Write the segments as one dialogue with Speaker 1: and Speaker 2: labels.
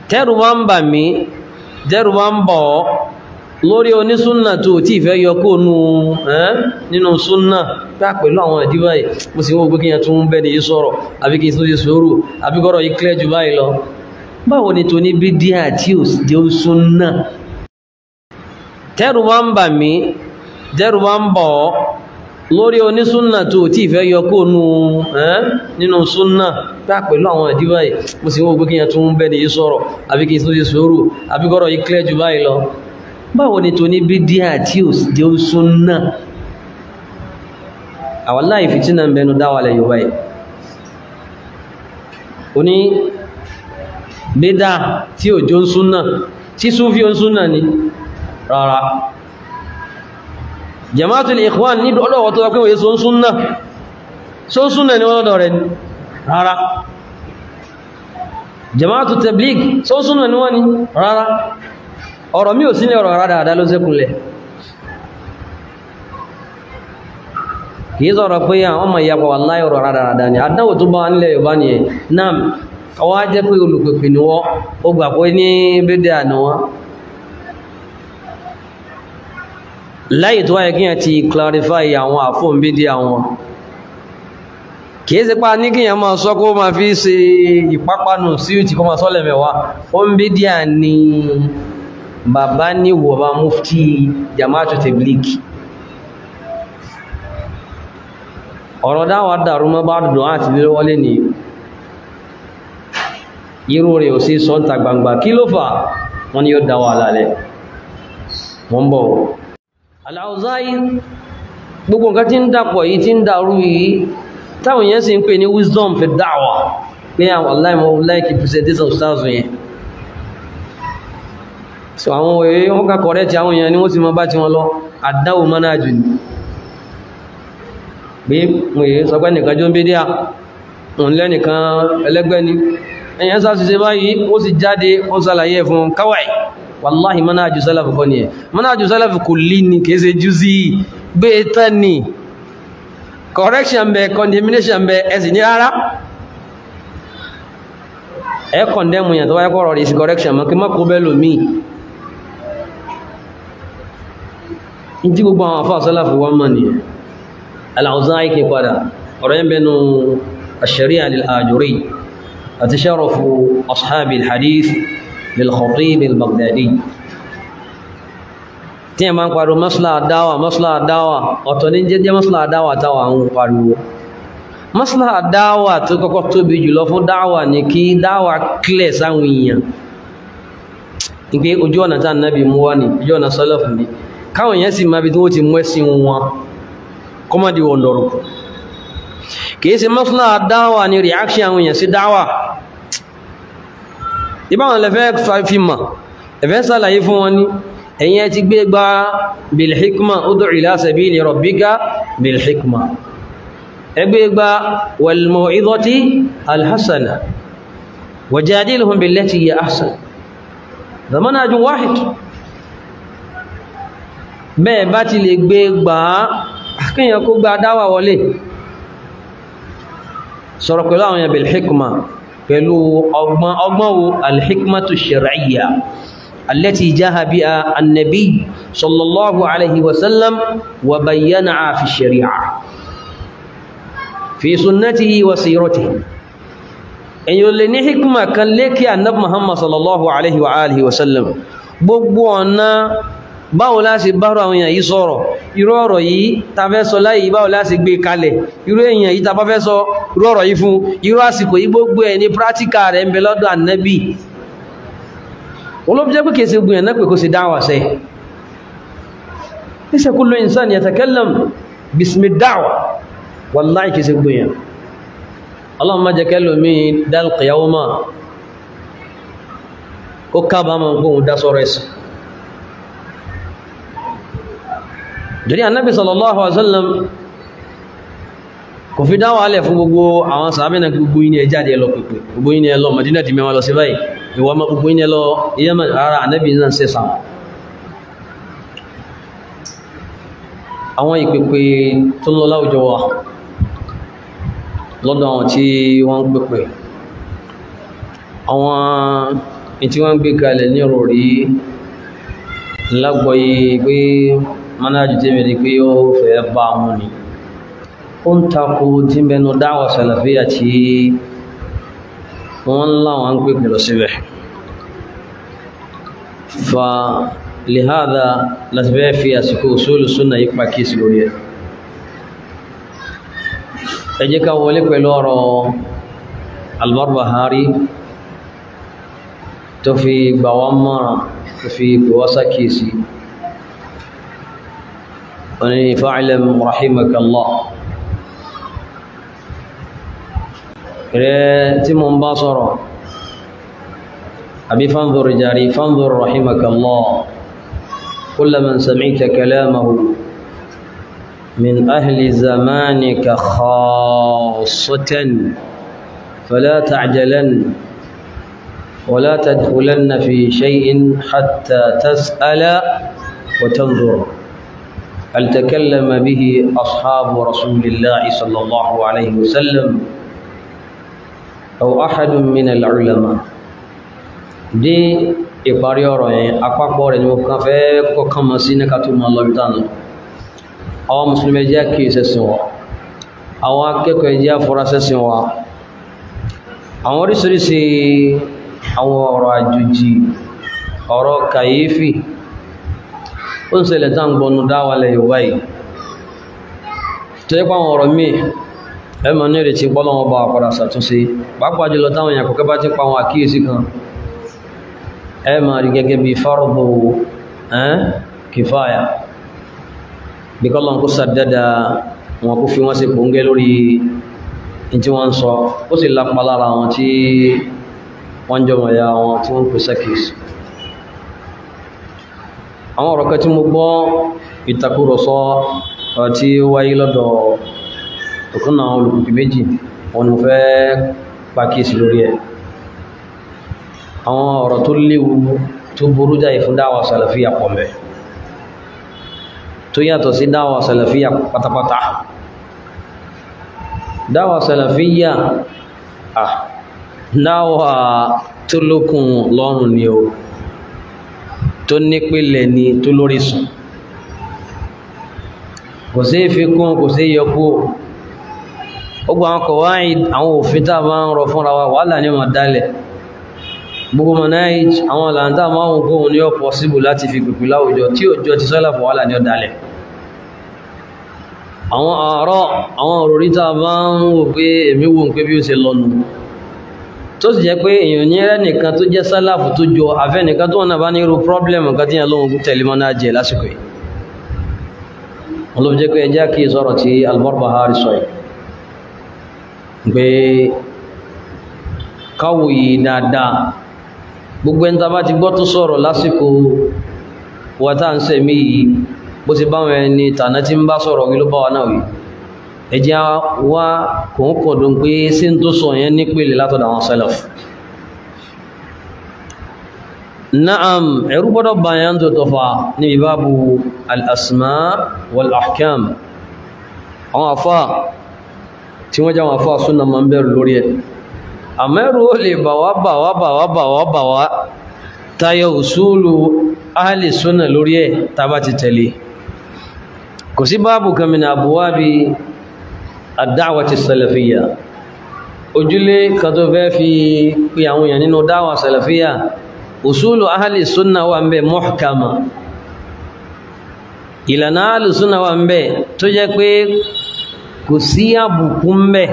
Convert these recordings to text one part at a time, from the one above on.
Speaker 1: tẹ́rù bá ń bà mí tẹ́rù bá ń bọ̀ ọ́ lórí onísúnnà tó tí ìfẹ́ yọ kó nú ẹ́ nínú súnnà pẹ́ pẹ̀lú àwọn ìdí báyìí mo sì wọ́n gbé kíyàn tún bẹ́ ní yí sọ̀rọ̀ àbí kí n tó ṣe sùúrù àbí kọ́rọ̀ yí clear jù báyìí lọ báwo ni tó ní bídíà tí ò jẹ́ súnnà tẹ́rù bá ń bà mí tẹ́rù bá ń bọ̀ ọ́ lórí onísúnnà tó tí ìfẹ́ yọ kó nú ẹ́ nínú súnnà pẹ́ pẹ̀lú àwọn ìdí báyìí mo sì wọ́n gbé kíyàn tún bẹ́ ní yí sọ̀rọ̀ àbí kí n tó ṣe sùúrù àbí kọ́rọ̀ yí clear jù báyìí lọ báwo ni tó ní bídíà tí ò jẹ́ súnnà àwọn láì fìtínà ń bẹnu dáwàlẹ̀ yóò báyìí o ní bídá tí ò jọ ń súnnà tí súnfí ó ń súnnà ni rárá jamaatul ikhwan ní ọlọ́wọ́ tó wákẹ́ wòye só ń súnnà só ń súnnà ni wọ́n lọ́dọ̀ rẹ̀ rárá jamaatul tabligh só ń súnnà ni wọ́n ni rárá ọ̀rọ̀ mí ò sí ní ọ̀rọ̀ rádàdà ló sẹ́kùnlẹ̀ kìí sọ̀rọ̀ pé àwọn ọmọ ìyàpọ̀ wallahi ọ̀rọ̀ rádàdà ni àdánwò tó bá nílẹ̀ Yorùbá ni ẹ̀ náà ọwá jẹ́ pé olùpẹ̀pẹ̀ ni wọ́n ó gbà pé ní bédè àná wọn láyé tó wáyé kíyàn ti clarify àwọn àfóòn bédè àwọn kìí sí pa ní kíyàn máa sọ kó máa fi ṣe ìpápánu sí ìtì kó máa sọ́lẹ̀ mẹ́wàá ó ń bédè àní bàbá ní wọ̀bá mufti jama'atu tabligh ọ̀rọ̀ dáwà dàrú mọ́ bá dùn àti lè wọlé ní irú rẹ̀ ò sí sọ́ntà gbangba kí ló fà wọ́n ni yóò dáwà lálẹ́ wọ́n bọ̀ Al-Awza'i gbogbo nǹkan tí ń dàpọ̀ yìí tí ń dàrú yìí táwọn yẹn sì ń pè ní wisdom fi dáwà pé àwọn aláìmọ̀ láìkì presentation stars yẹn so àwọn òye wọ́n ká kọ̀rẹ́ tí àwọn èèyàn ni wọ́n ti mọ bá ti wọn lọ àdáwò mánájú ni pé mo yìí sọ pé nìkan jó ń bí díà òun lẹ́nìkan ẹlẹ́gbẹ́ ni èèyàn sá ṣiṣẹ́ báyìí ó sì jáde ó sàlàyé fún káwàì wàláhì mánájú sálàfù kọ́ ni ẹ̀ mánájú sálàfù kò lì ní kìí ṣe jú sí gbé tán ni correction bẹ condemnation bẹ ẹ̀sìn ní rárá ẹ condemn yẹn tó wáyé kọ́ rọrì sí correction mọ́ kí má kó bẹ́ lòmíì tí gbogbo àwọn afọ́ àsọ́láfù wọ́n mọ̀ ní Al-Awza'i kí padà ọ̀rọ̀ yẹn bẹnu ash-Shari'a lil-Ajuri àti sharafu ashabi al-hadith lil-Khatib al-Baghdadi tí ẹ máa ń pariwo maslaha dáwà maslaha dáwà ọ̀tọ̀ ní jẹ́jẹ́ maslaha dáwà táwà ń pariwo maslaha dáwà tó kọ́kọ́ tóbi jùlọ fún dáwà ní kí dáwà clear sáwọn èèyàn ní pé ojú ọ̀nà tá nàbì mú wá ní ojú ọ̀nà sálàfù ní káwọn èèyàn sì máa bí tí wọ́n ti mú ẹ̀sìn wọn kọ́mọ̀dé wọn lọ́rọ̀ kìí ṣe maslaha dáwà ní reaction àwọn èèyàn sí dáwà ìbáwọn lẹ́fẹ́ fi mà ẹ̀fẹ́ sàlàyé fún wọn ní ẹ̀yin ẹ ti gbé gba bilhikma ud'u ila sabili rabbika bilhikma ẹgbẹ́ gba wal maw'izati alhassana wajadilhum billati hiya ahsan zamanajun wahid bẹ́ẹ̀ bá ti lè gbé gbà á kíyàn kó gba dáwà wọlé sọ̀rọ̀ pẹ̀lú àwọn èèyàn bilhikma pẹ̀lú ọgbọ́n ọgbọ́n wo alhikmatu shar'iyya التي جاء بها النبي صلى الله عليه وسلم وبينها في الشريعة في سنته وسيرته أن يلني حكمة كان لك النبي محمد صلى الله عليه وآله وسلم gbogbo ọ̀nà báwo la ṣe bára àwọn èèyàn yìí sọ̀rọ̀ irú ọ̀rọ̀ yìí ta fẹ́ sọ láyé báwo la ṣe gbé kalẹ̀ irú èèyàn yìí ta bá fẹ́ sọ irú ọ̀rọ̀ yìí fún irú àsìkò yìí gbogbo ẹ̀ ní pírátíkà rẹ̀ ń bẹ lọ́dọ̀ ànábì olóbi jẹ́ pé kìí ṣe gbìyàn náà pé kó sì dáwà sẹ́ laysa kullu insan yatakallam bismi dáwà wallahi kìí ṣe gbìyàn Allahumma má jẹ́ kẹ́lò mí dálqi yawma kó kábàámọ̀ gbóhun dá sọ́rọ̀ ẹ̀sìn jẹ́rí annabi sallallahu alaihi wasallam kò fi dáwà alẹ̀ fún gbogbo àwọn sàábẹ́ gbogbo yìí ni ẹ jáde ẹlọ pẹ̀pẹ̀ gbogbo yìí ni ẹlọ Madina ti mẹ́wàá lọ sí báyìí ìwọ ma gbogbo yìí lọ Yemen rárá ànábì náà ṣe sàn àwọn ìpèpè tó lọ láwùjọ wa lọ́dọ̀ àwọn tí wọ́n ń pèpè àwọn tí wọ́n gbé kalẹ̀ ní rọrí lágbọ́yé pé manájú tí mẹ́rin pé ó fẹ́ bá mú ni ó ń takò tí mẹ́nu dáwà sàlàfíà tí wọ́n láwọn ń pè pẹ̀lú síbẹ̀ fa lihada láti bẹ́ẹ̀ fi àsìkò usulu súnà yípa kí sí lórí ẹ̀ ẹ jẹ́ ká wọlé pẹ̀lú ọ̀rọ̀ Al-Barbahari tó fi gbà wá mọ́ràn tó fi gbà wá sákìsí wani fa'alam rahimakallah rẹ̀ tí mo ń bá sọ̀rọ̀ àbí fanzur jari fanzur rahimakallah kulla man sami'ta kalamahu min ahli zamanika khassatan fala ta'jalan ولا تدخلن في شيء حتى تسأل وتنظر هل تكلم به أصحاب رسول الله صلى الله عليه وسلم أو أحد من العلماء دي ìparí ọ̀rọ̀ yẹn àpapọ̀ rẹ̀ ni mo kàn fẹ́ kọkàn mọ̀ sí níka tó máa lọ́bí tánà àwọn mùsùlùmí jẹ́ kí ìsẹ̀sìn wa àwọn akẹ́kọ̀ọ́ jẹ́ afurasẹ́sìn wa àwọn oríṣiríṣi àwọn ọ̀rọ̀ àjòjì ọ̀rọ̀ kàyéfì ó ń ṣẹlẹ̀ tán gbọnú dáwàlẹ̀ yorùbá yìí tó yẹ pàwọn ọ̀rọ̀ míì ẹmọ ní ìrètí pọ́lọ́wọ́ bá àpàdà ṣàtúnṣe pàápàá jùlọ táwọn èèyàn kọ̀kẹ́ bá ti pa àwọn àkíyèsí kan ẹ máa rí gẹ́gẹ́ bí fárúbù kìfáyà bí kọ́lọ́n kó sàdẹ́dà wọn kó fi wọ́n sí pòǹgẹ́ lórí tí wọ́n ń sọ ó sì lápá lára àwọn tí wọ́n jọ mọ̀ ya wọn tí wọ́n pè sẹ́kìsì àwọn ọ̀rọ̀ kan tí mo gbọ́ ìtakùrọ̀sọ tí ó wáyé lọ́dọ̀ ọ̀kan àwọn olùkùnkùn méjì wọn ni mo fẹ́ pàkíyèsí lórí ẹ̀ àwọn ọ̀rọ̀ tó léwu tó burú jáì fún dáwà sàlàfíà pọ̀ mẹ́ tó yàtọ̀ sí dáwà sàlàfíà pátápátá dáwà sàlàfíà ah dáwà tó lókun lọ́rùn ni o tó nípìlẹ̀ ni tó lórí sùn kò sí ìfikún kò sí yọkú ó gba àwọn kọ̀wáì àwọn òfin tá a máa ń rọ fúnra wa wàhálà ní ọmọ dálẹ̀ gbogbo manhaj àwọn làǹtà máa ń kóhun ní ọ̀pọ̀ síbù láti fi pèpè láwùjọ tí òjò ti sọ́lá fún wàhálà ní ọ̀dálẹ̀ àwọn àárọ̀ àwọn òròrí tá a máa ń wò pé èmi wò ń pé bí ó ṣe lọ́nu tó sì jẹ́ pé èèyàn ní rẹ̀ nìkan tó jẹ́ sálàfù tó jọ àfẹ́ nìkan tó wọn náà bá ní irú pọ́blẹ̀mù kan tí yẹn lóhun tẹ̀lé mọ́ náà jẹ lásìkò yìí wọn ló fi jẹ́ pé ẹjá kí sọ̀rọ̀ tí Al-Barbahari sọ yìí pé káwò yìí dáadáa gbogbo ẹni tá a bá ti gbọ́ tó sọ̀rọ̀ lásìkò wà tá à ń sẹ̀mí yìí bó ti báwọn ẹni tàná tí ń bá sọ̀rọ̀ kí ló bá wa náà wí ẹjẹ́ wá kòókòdùn pé sí ń tó sọ yẹn nípele látọ̀dọ̀ àwọn salaf na'am ẹ̀rú gbọ́dọ̀ bayan tó tọ́fà níbi bábu al'asma wal-ahkam àwọn afá tí wọ́n jáwọn afá súnà ma ń bẹ̀rù lórí ẹ̀ àmẹ́rù ó lè bàwá bàwá bàwá bàwá bàwá tayọ usulu ahli súnà lórí ẹ̀ tàbá ti tẹ̀lé kò sí báàbù kàmìnà àbúwá bí àdáwàtí salafiyya ojúlé kan tó fẹ́ fi pè àwọn èèyàn nínú dáwà salafiyya usulu ahli sunna wà ń bẹ muhkama ìlànà ahli sunna wà ń bẹ tó jẹ́ pé kò sí àbùkù ń bẹ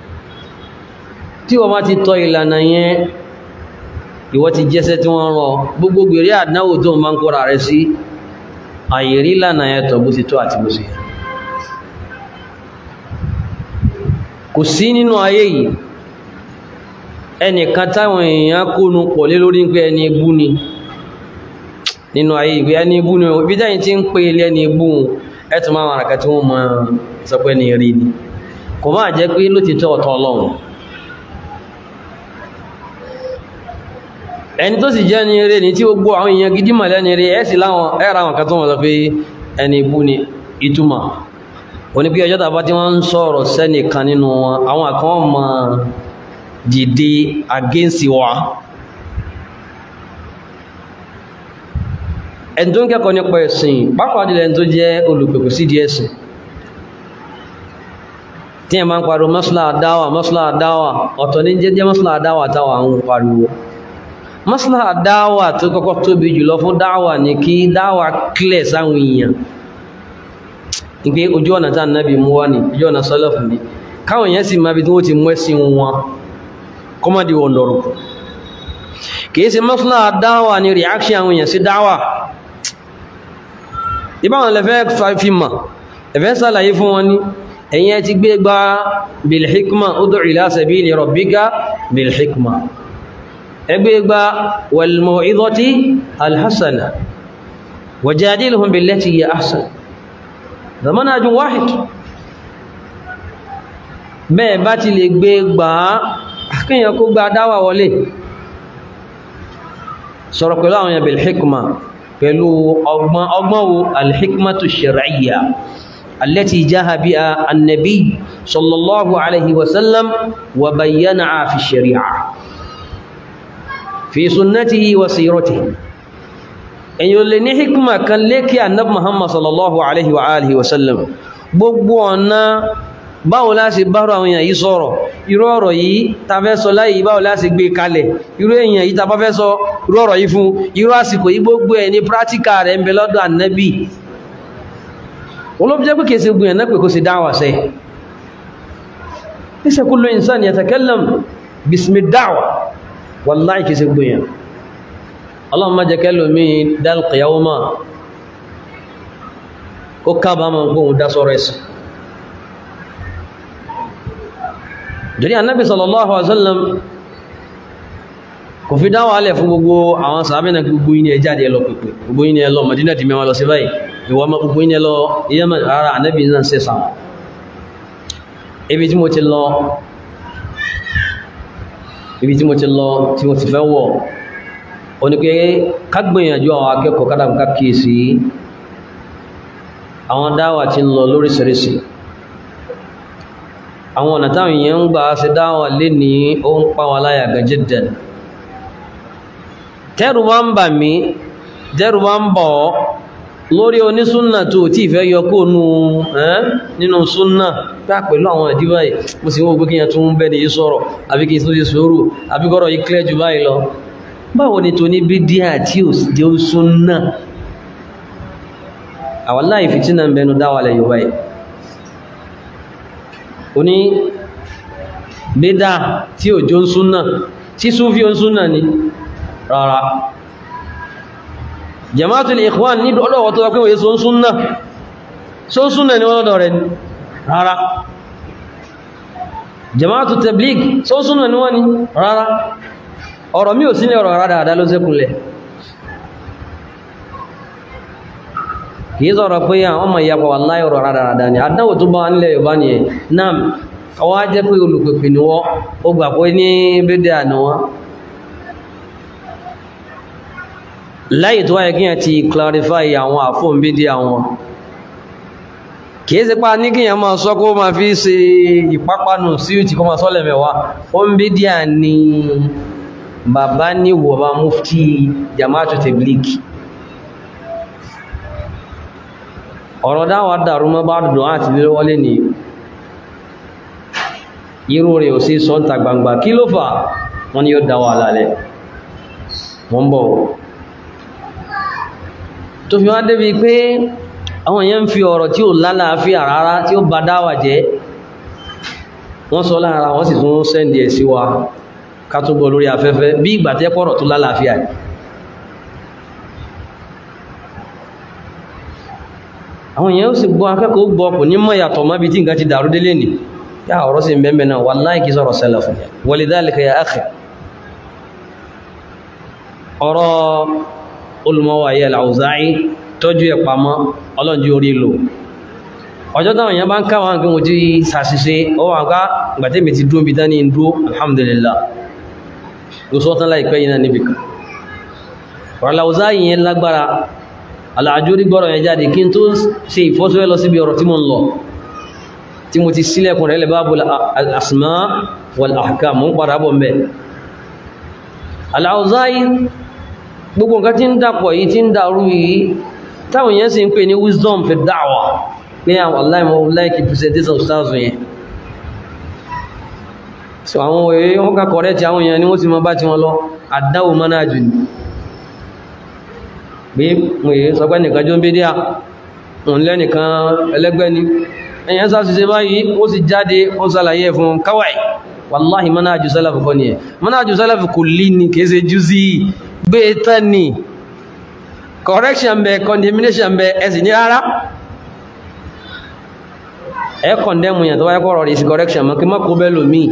Speaker 1: tí wọ́n bá ti tọ ìlànà yẹn ìwọ ti jẹ́sẹ́ tí wọ́n rọ gbogbo gbèrè àdánwò tó ń bá ń kóra rẹ sí àyèrí ìlànà yẹn tọ̀ bó ti tó àti bó ti yẹ kò sí nínú ayé yìí ẹnìkan táwọn èèyàn kónú pọ̀ lé lórí pé ẹni ibú ni nínú ayé ìgbé ẹni ibú ni ibi dáyìn tí ń pè ilé ẹni ibú ẹtù máa wà ràkà tí wọ́n mọ̀ sọ pé ní rí ni kò máa jẹ́ pé ló ti tọ́ ọ̀tọ̀ ọlọ́run ẹni tó sì jẹ́ ní eré ní tí gbogbo àwọn èèyàn gidi mọ̀ lẹ́ni eré ẹ̀ sì láwọn ẹ̀rọ àwọn kan tó wọ́n sọ pé ẹni ibú ni ìtumọ̀ òní pé ọjọ́ tàbá tí wọ́n ń sọ̀rọ̀ sẹ́nìkan nínú wọn àwọn kan mọ̀ dìde against wa ẹni tó ń kẹ́kọ̀ọ́ nípa ẹ̀sìn pàápàá jùlọ ẹni tó jẹ́ olùpẹ̀kù sí di ẹ̀sìn tí ẹ máa ń pariwo mọ́sílá àdáwà mọ́sílá àdáwà ọ̀tọ̀ ní jẹ́jẹ́ mọ́sílá àdáwà táwà ń pariwo mọ́sílá àdáwà tó kọ́kọ́ tóbi jùlọ fún dáwà ní kí dáwà clear sáwọn èèyàn ìpé ojú ọ̀nà tá nábì mú wá ní ojú ọ̀nà sọ́lọ́fù ní káwọn èèyàn sì máa bí tí wọ́n ti mú ẹ̀sìn wọn kọ́mọ́dé wọn lọ́rùn kìí ṣe mọ́sílá àdáwà ní reaction àwọn èèyàn sí dáwà ìbáwọn lẹ́fẹ́ fi mọ̀ ẹ̀fẹ́ sàlàyé fún wọn ní ẹ̀yin ẹ ti gbé gba bilhikma ud'u ila sabili rabbika bilhikma ẹgbẹ́ gba wal maw'izati alhassana wajadilhum billati hiya ahsan zamanajun wahid bẹ́ẹ̀ bá ti lè gbé gba kíyàn kó gba dáwà wọlé sọ̀rọ̀ pẹ̀lú àwọn yẹn bilhikma pẹ̀lú ọgbọ́n ọgbọ́n wo alhikmatu shar'iyya التي جاء بها النبي صلى الله عليه وسلم وبينها في الشريعة في سنته وسيرته أن يلني حكمة كان لك النبي محمد صلى الله عليه وآله وسلم gbogbo ọ̀nà báwo la ṣe bára àwọn èèyàn yìí sọ̀rọ̀ irú ọ̀rọ̀ yìí ta fẹ́ sọ láyé báwo la ṣe gbé kalẹ̀ irú èèyàn yìí ta bá fẹ́ sọ irú ọ̀rọ̀ yìí fún irú àsìkò yìí gbogbo ẹ̀ ní pírátíkà rẹ̀ ń bẹ lọ́dọ̀ ànábì olóbi jẹ́ pé kìí ṣe gbìyàn náà pé kó sì dáwà sẹ́ laysa kullu insan yatakallam bismi dáwà wallahi kìí ṣe gbìyàn Allahumma má jẹ́ kẹ́lò mí dálqìyàwó máa kó kábàámọ̀ gbóhun dá sọ́rọ̀ ẹ̀sìn jẹ́rí annabi sallallahu alaihi wasallam kò fi dáwà alẹ̀ fún gbogbo àwọn sàábẹ́nà gbogbo yìí ni ẹ jáde ẹlọ pẹ̀pẹ̀ gbogbo yìí ni ẹlọ Madina ti mẹ́wàá lọ sí báyìí ìwọ ma gbogbo yìí lọ iye mẹ́ ara ànábì náà ṣe sàn ibi tí mo ti lọ ibi tí mo ti lọ tí mo ti fẹ́ wọ̀ o ní pé kágbìyànjú àwọn akẹ́kọ̀ọ́ kádàmùká kíyèsí àwọn dáwà ti ń lọ lóríṣiríṣi àwọn ọ̀nà táwọn èèyàn ń gbà ṣe dáwà lé ní ó ń pa wọn láyà gan jiddan tẹ́rù bá ń bà mí tẹ́rù bá ń bọ̀ ọ́ lórí onísúnnà tó tí ìfẹ́ yọ kó nú ẹ́n nínú súnnà tá pẹ̀lú àwọn ìdíbà yìí mo sì wọ́n gbókíyàn tó ń bẹ́ni yìí sọ̀rọ̀ àbí kí n tó ṣe sòrò àbí kọ́rọ̀ yìí clear jù báyìí lọ báwo ni tó ní bídíà tí ò jẹ́ súnnà àwọn láì fìtínà ń bẹnu dáwàlẹ̀ yorùbá yìí ó ní bídà tí ò jó súnnà tí súnfí ó súnnà ni rárá jamaatul ikhwan ní ọlọ́wọ́ tó wákẹ́ wòye sọ́n súnnà sọ́n súnnà ni wọ́n lọ́dọ̀ rẹ̀ rárá jamaatul tabligh sọ́n súnnà ni wọ́n ni rárá ọ̀rọ̀ mí ò sí ní ọ̀rọ̀ rárá àdá ló sẹ́kùnlẹ̀ kìí sọ̀rọ̀ pé àwọn ọmọ ìyapọ̀ wà láì ọ̀rọ̀ rárá àdá ni àdánwò tó bá wà nílẹ̀ Yorùbá ni ẹ̀ náà ọwọ́ á jẹ́ pé olùpèpè ni wọ́n ó gbà pé ní bídíà ni wọ́n láyé tó wáyé kíyàn ti clarify àwọn àfóòn bídí àwọn kìí sí pa ní kíyàn máa sọ kó máa fi ṣe ìpápánu sí ìtì kó máa sọ́lẹ̀ mẹ́wàá ó ń bídí à ní bàbá ní wọ̀bá mufti jamaatu tabligh ọ̀rọ̀ dáwà dàrú mọ́ bá dùn àti lé wọlé ní irú rẹ̀ ò sí sọ́ntà gbangba kí ló fà wọ́n ni yóò dáwà lálẹ́ wọ́n bọ̀ tó fi wá débi pé àwọn èèyàn ń fi ọ̀rọ̀ tí ó lálàáfíà rárá tí ó bá dáwà jẹ́ wọ́n sọ lára wọ́n sì tún sẹ́ndì ẹ̀ sí wa ká tó gbọ́ lórí afẹ́fẹ́ bí ìgbà tẹ́ pọ̀rọ̀ tó lálàáfíà àwọn èèyàn ó sì gbọ́ akẹ́kọ̀ọ́ gbọ́ kò ní mọ̀ yàtọ̀ mọ́ bí tí nǹkan ti dàrú délé nì yá ọ̀rọ̀ sì ń bẹ́ẹ̀ náà wallahi kì í sọ̀rọ̀ sẹ́lẹ̀ fún walidhalika ya akhi ọ̀rọ̀ olùmọ́wà yẹ al-Awza'i tọ́jú ẹ̀ pamọ́ ọlọ́njú orí lò ọjọ́ táwọn èèyàn bá ń káwọn nǹkan ojú sàṣìṣe ó wà ká gbàtẹ́mì ti dúró bí dání dúró alhamdulillah ló sọ tán láìpẹ́ yìí náà níbi kan ọ̀rọ̀ al-Awza'i yẹn lágbára al-Ajuri gbọ́rọ̀ yẹn jáde kí n tó ṣe ìfọ́sọ́wẹ́ lọ síbi ọ̀rọ̀ tí mo ń lọ tí mo ti sílẹ̀kùn rẹ̀ lẹ́bàbù al-asma wal-ahkam mo ń padà bọ̀ mbẹ́ al-Awza'i gbogbo nǹkan tí ń dàpọ̀ yìí tí ń dàrú yìí táwọn èèyàn sì ń pè ní wisdom fi da'wa pé àwọn aláìmọ̀ láìkì presentation stars yẹn so àwọn èèyàn wọ́n ká correct àwọn èèyàn ni wọ́n sì mọ́ bá ti wọn lọ àdáwò manhaj ni bí mo yìí sọ pé nìkan jó ń bí díà òun lẹ́nìkan ẹlẹ́gbẹ́ ni ẹ̀yàn sáàsìsẹ́ báyìí ó sì jáde ó sàlàyé fún káwàí wàláhì manhaju sálàfù kọ́ ni ẹ̀ manhaju sálàfù kò lè ní kéèsè jú sí gbé tán ni correction bẹ condemnation bẹ ẹ̀sì ní rárá ẹ condemn yàn tó wáyé kọ́rọ̀ rí sí correction mọ́ kí má kó bẹ́ẹ̀ lòmíì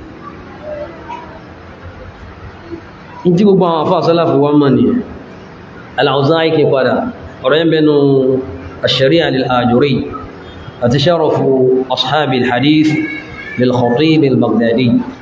Speaker 1: tí gbogbo àwọn afọ́ sálàfù wọ́n mọ̀ ni al-Awzaa'i kí padà ọ̀rọ̀ yẹn bẹnu الشريعة للآجري أتشرف أصحاب الحديث للخطيب البغدادي